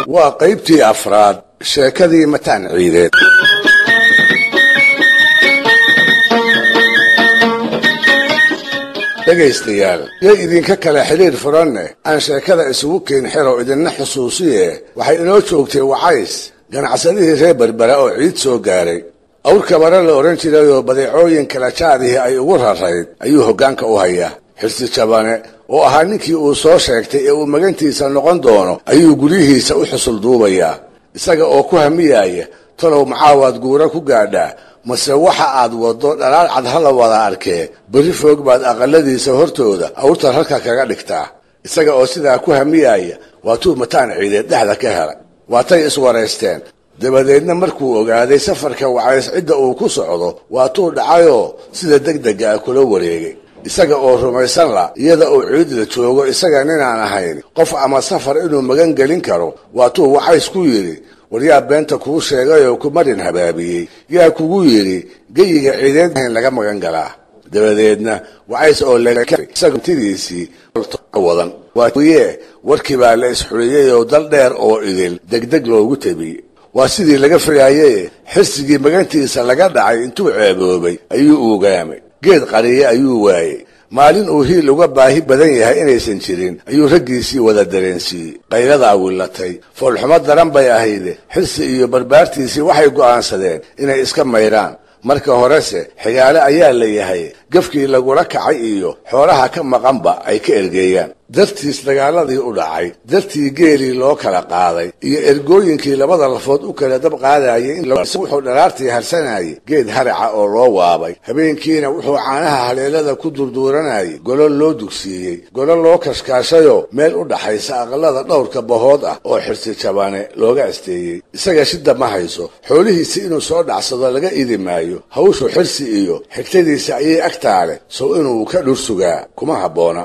waa qaybtii afraad sheekadii mataan ciideed dhegaystayaal yay idinka kale xidhiir furanne aan sheekada isugu keen xero idinna xusuusiye waxay inoo joogtay wacays ganacsadihii reer berbera oo ciid soo gaaray awrka bara la odhan jirayoo badeecooyin kala jaadihii ay ugu rarayd ayuu hoggaanka u hayaa xirsi jabane oo ahaa ninkii uu soo sheegtay ee uu magantiisa noqon doono ayuu guryihiisa u xusul duubayaa isaga oo ku hamiyaaya talow macaawaad guura ku gaadhaa mase waxa aad waddo dhalaal cad ha la wada arkee berri foog baad aqaladiisa hortooda awrta halka kaga dhigtaa isaga oo sidaa ku hamiyaaya waatuu mataan ciideed dhexda ka helay waatay iswaraysteen dabadeedna markuu ogaaday safarka wacays cidda uu ku socdo waatuu dhacayoo sida degdega ah kula wareegay isaga oo rumaysan la iyada uu ciidla joogo isaga ninaan ahayn qof ama safar inuu magan gelin karo waatuu wacays ku yidhi war yaa beenta kuu sheegayoo ku marin habaabiyey yaa kugu yidhi geyiga ciideed ahayn laga magan galaa dabadeedna wacays oo lagtidiisii wadan waye warkii baa la isxuriyey oo dal dheer oo idil degdeg loogu tabiyey waa sidii laga filaayee xirsigii magantiisa laga dhacay intuu ceeboobay ayuu ugaamay geed qariye ayuu waayey maalin uu hiil uga baahi badan yahay inaysan jirin ayuu raggiisii wada dareensiiyey qayladaa willatay foolxumo daran bay ahayde xirsi iyo barbaartiisii waxay go'aansadeen inay iska maydhaan marka horese xigaale ayaa la yahay gafkii lagula kacay iyo xoolaha ka maqanba ay ka ergeeyaan dartiis dagaaladii u dhacay dartii geelii loo kala qaaday iyo ergooyinkii labada lafood u kala dab qaadayay in wuxuu dharaartii harsanayay geed haraca oo loo waabay habeenkiina wuxuu caanaha haleelada ku durduuranayay golo loo dugsiiyey golo loo kashkaashayoo meel u dhaxaysa aqalada dhowrka bahood ah oo xirsi jabane looga asteeyey isaga shida ma hayso xoolihiisi inuu soo dhacsado laga idi maayo hawshu xirsi iyo xigtadiisa ayay agtaa leh sow inuu ka dhur sugaa kuma habboona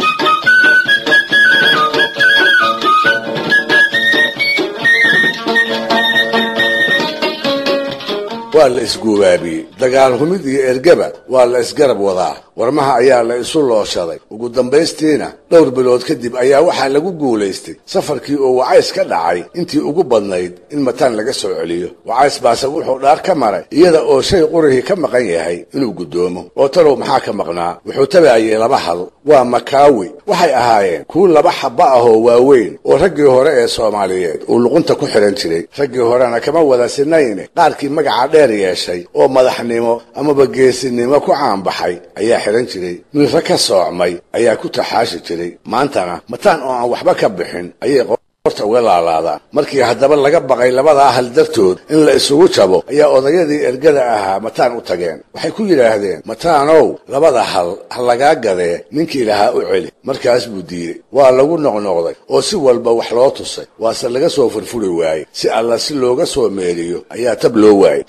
waa la isguubaabiyey dagaal humid iyo ergaba waa la isgarab wadaa warmaha ayaa la isu looshaday ugu dambaystiina dhowr bilood kadib ayaa waxaa lagu guulaystay safarkii oo wacays ka dhacay intii ugu badnayd in mataan laga soo celiyo wacays baase wuxuu dhaar ka maray iyada oo shay qurihii ka maqan yahay inuu guddoomo oo talow maxaa ka maqnaa wuxuu tabaayay laba hal waa makaawi waxay ahaayeen kuwo laba xabba ahoo waaweyn oo raggii hore ee soomaaliyeed uu luqunta ku xidhan jiray raggii horena kama wada sinayne qaarkii magaca dheer yeeshay oo madaxnimo amaba geesinimo ku caanbaxay ayaa xidhan jiray milra ka soocmay ayaa ku taxaashi jiray maantana mataan oo aan waxba ka bixin ayay qorta uga laalaadaan markii haddaba laga baqay labadaa hal dartood in la isugu jabo ayaa odayadii ergada ahaa mataan u tageen waxay ku yidhaahdeen mataanow labada hal ha lagaa gadee ninkii lahaa u celi markaas buu diiday waa lagu noqnoqday oo si walba wax loo tusay waase laga soo furfuri waayey si alla si looga soo meeliyo ayaa tab loo waayey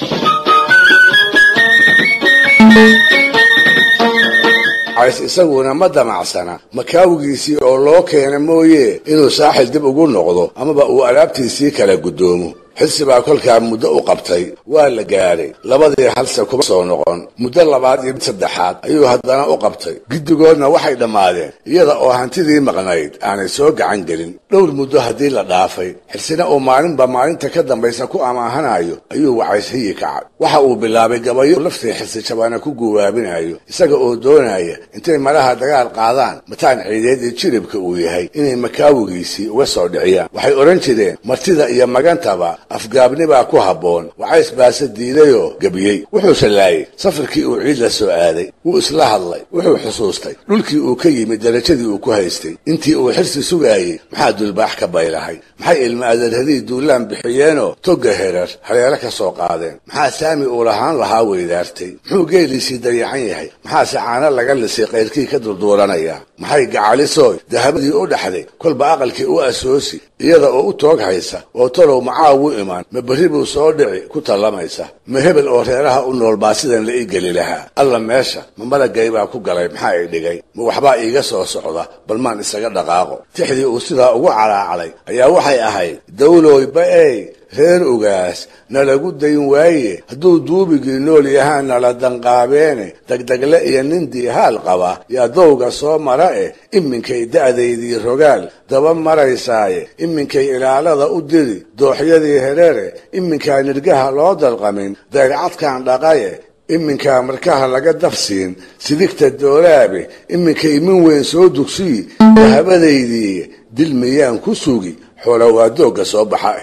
cays isaguna ma damacsana makaawigiisii oo loo keena mooye inuu saaxil dib ugu noqdo amaba uu alaabtiisii kala guddoomo xilsi baa kolkaa muddo u qabtay waa la gaadhay labadii halse kuma soo noqon muddo labaad iyo mid saddexaad ayuu haddana u qabtay giddigoodna waxay dhammaadeen iyada oo hantidii maqnayd aanay soo gacan gelin dhowr muddo haddii la dhaafay xilsina uu maalinba maalinta ka dambaysa ku amaahanayo ayuu wacays hiyi kacay waxa uu bilaabay gabayo laftii xilsi jabaana ku guubaabinayo isaga oo doonaya intay malaha dagaal qaadaan mataan ciideed iyo jiribka uu yahay inay makaawigiisii uga soo dhiciyaan waxay odhan jireen martida iyo magantaba afgaabni baa ku habboon wacays baase diidayoo gebiyey wuxuuse laayay safarkii uu ciid la soo aaday wuu isla hadlay wuxuu xusuustay dhulkii uu ka yimid darajadii uu ku haystay intii uu xirsi sugaayey maxaa dulbaax ka baylahay maxay ilma adeerhadii duulaan bixiyeenoo togga herar haleelo ka soo qaadeen maxaa saami uu lahaan lahaa weydaartay muxuu geeliisii dayacan yahay maxaase caano laga lisay kayrkii ka durduuranaya maxay gacalisooy dahabadii u dhaxday kolba aqalkii u asoosi iyada oo u toog haysa oo talow macaawu imaan ma berri buu soo dhici ku tallamaysa ma hebel oo reeraha u nool baa sidan la ii geli lahaa alla meesha ma malagay baa ku galay maxaa i dhigay ma waxbaa iiga soo socda bal maan isaga dhaqaaqo tixdii uu sidaa ugu calaacalay ayaa waxay ahayd dawlooy ba-ey reer ogaas nalagu dayn waaye hadduu duubigii nool yahaan nala danqaabeene degdegle iyo nin diihaal qaba yaa dowga soo mara eh iminkay da'daydii rogaal daba maraysaaye iminkay ilaalada u diri dooxyadii hereere iminkaa nirgaha loo dalqamin dayrcadkan dhaqaye iminkaa markaha laga dafsiin sidigta doolaabe iminkay min weyn soo dugsiyi dahabadaydii dil miyaan ku sugi xoola waa doogga soo baxa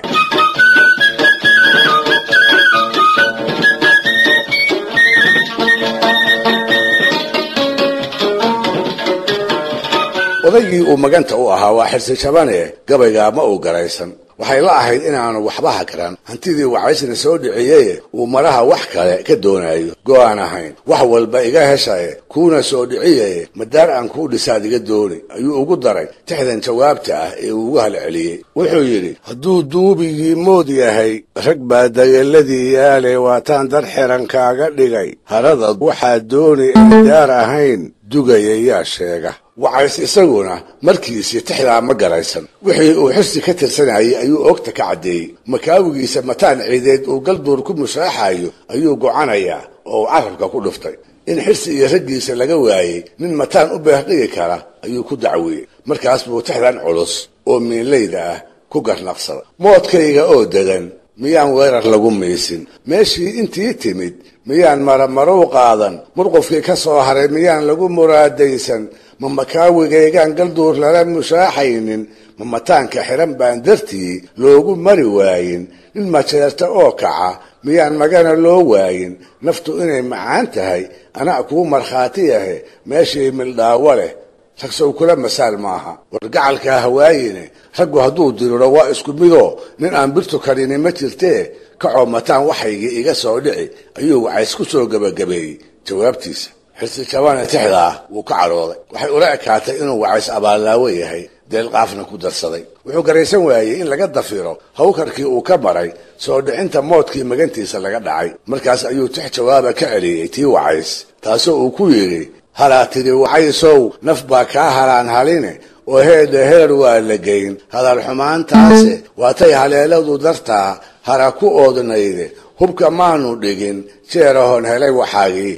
odaygii uu maganta u ahaa waa xirsi jabane gabaygaa ma uu garaysan waxay la ahayd inaanu waxba hakran hantidii wacaysna soo dhiciyeye uu maraha wax kale ka doonayo go-aan ahayn wax walba iga heshaye kuuna soo dhiciyaye madaar aan kuu dhisaad iga dooni ayuu ugu daray tixdan jawaabta ah ee uu ugu halceliyey wuxuu yidhi hadduu duubigii mood yahay rag baa dageeladii yaale waataan dar xiran kaaga dhigay harada waxaa dooni ee daar ahayn dugaya yaa sheega wacays isaguna markiisii tixdaa ma garaysan wixii uu xirsi ka tirsanayay ayuu oogta ka caddeeyey makaawigiisa mataan ciideed uu galduur ku mushaaxayo ayuu gocanayaa oo uu carabka ku dhuftay in xirsi iyo raggiisa laga waayey nin mataan u beerdhigi kara ayuu ku dacwiyey markaas buu tixdan culus oo miinlayda ah ku garnaqsada moodkayga oo degan miyaan weerar lagu miisin meeshii intii timid miyaan maramarow qaadan murqufkii ka soo haray miyaan lagu muraadaysan ma makaawigaygaan galduur lala mushaaxaynin ma mataanka xiran baan dartii loogu mari waayin nin majeerta oo kaca miyaan magana loo waayin naftu inay macaan tahay anaa kuu markhaati yahe meeshii mildhaawo leh ragsow kula masaal maaha wargacalkaa hawaayine raggu hadduu diriro waa isku midoo nin aan birtu karini ma jirtee kacoo mataan waxaygii iga soo dhici ayuu wacays ku soo gebagabeeyey jawaabtiisa xirsi jabane tixdaa wuu ka cadhooday waxay ula ekaatay inuu wacays abaallaawo yahay deelqaafna ku darsaday wuxuu garaysan waayey in laga dafiro hawkarkii uu ka maray soo dhicinta moodkii magantiisa laga dhacay markaas ayuu tix jawaaba ka celiyey tii wacays taasoo uu ku yidhi halaa tidhi wacaysow naf baa kaa halaan haline oo heedha heer waa la geyn hadal xumaantaase waatay haleeladu dartaa hara ku oodnayde hubka maanu dhigin jeerahoon helay waxaagii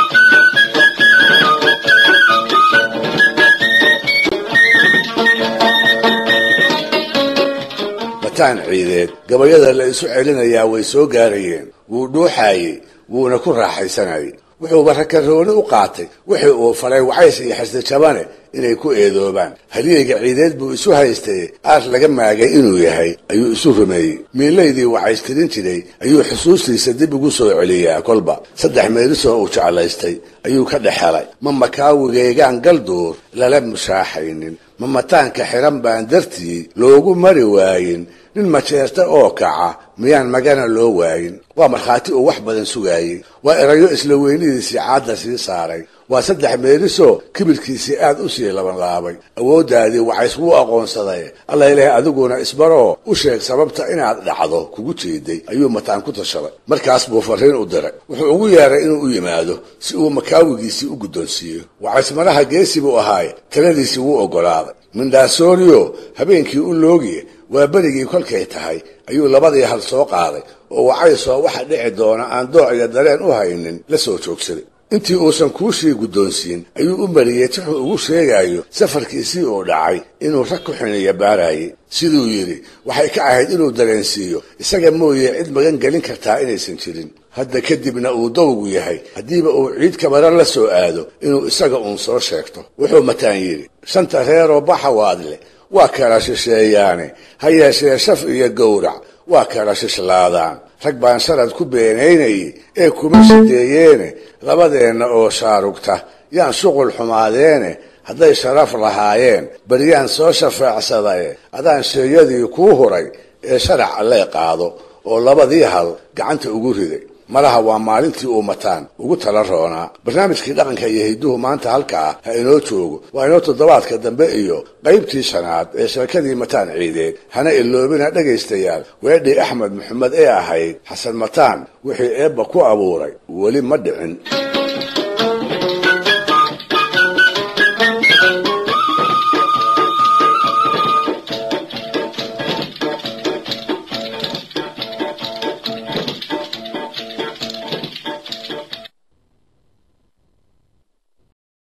mataan ciideed gabayada la isu celinayaa way soo gaarayeen wuu dhuuxaayey wuuna ku raaxaysanayay wuxuuba rakarooni u qaatay wixii uu falay wacays iyo xirsi jabane inay ku eedoobaan halyeyga ciideed buu isu haystay aar laga maagay inuu yahay ayuu isu rumeeyey miilaydii wacays tirin jiray ayuu xusuustiisa dib ugu soo celiyaa kolba saddex meelisoo uu jeclaystay ayuu ka dhex helay ma makaawigaygaan galduur lala mushaaxaynin ma mataanka xiran baan dartii loogu mari waayin nin majeerta oo kaca miyaan magana loo waayin waa markhaati uu wax badan sugaayey waa erayo isla weynidiisii caadda sii saaray waa saddex meelisoo kibirkiisii aad u sii labanlaabay awooddaadii wacays wuu aqoonsaday alla ilaah adiguna isbaroo u sheeg sababta inaad dhacdo kugu jeeday ayuu mataan ku tashaday markaas buu farriin u diray wuxuu ugu yeeray inuu u yimaado si uu makaawigiisii u guddoonsiiyo wacays malaha geesi buu ahaaye taladiisii wuu oggolaaday mindhaasooriyo habeenkii u loogiye waa berigii kolkay tahay ayuu labadii hal soo qaaday oo wacaysoo waxa dhici doona aan dooc iyo dareen u haynin la soo joogsaday intii uusan kuushii guddoonsiin ayuu u mariyey tixuu ugu sheegayo safarkiisii uu dhacay inuu rag ku xiniya baarayay siduu yidhi waxay ka ahayd inuu dareensiiyo isaga mooye cid magan gelin kartaa inaysan jirin hadda kadibna uu dowgu yahay haddiiba uu ciid kabara la soo aado inuu isaga uun soo sheegto wuxuu mataan yidhi shanta reeroo baxawaad leh waa kala shisheeyaane ha yeeshee shaf iyo gowrac waa kala shishlaadaan rag baan sharad ku beenaynayay ee kuma shideeyeene labadeenna oo shaarugta yaan shuqul xumaadeene hadday sharaf lahaayeen baryaan soo shafeecsadaye adaan sheeyadii kuu huray ee sharac allee qaado oo labadii hal gacanta ugu riday malaha waa maalintii uu mataan ugu tala roonaa barnaamijkii dhaqanka iyo hidduhu maanta halkaa ha inoo joogo waa inoo toddobaadka dambe iyo qaybtii shanaad ee sheekadii mataan ciideed hana iloobina dhegaystayaal weedhii axmed maxamed ee ahayd xasan mataan wixii eebba ku abuuray weli ma dhicin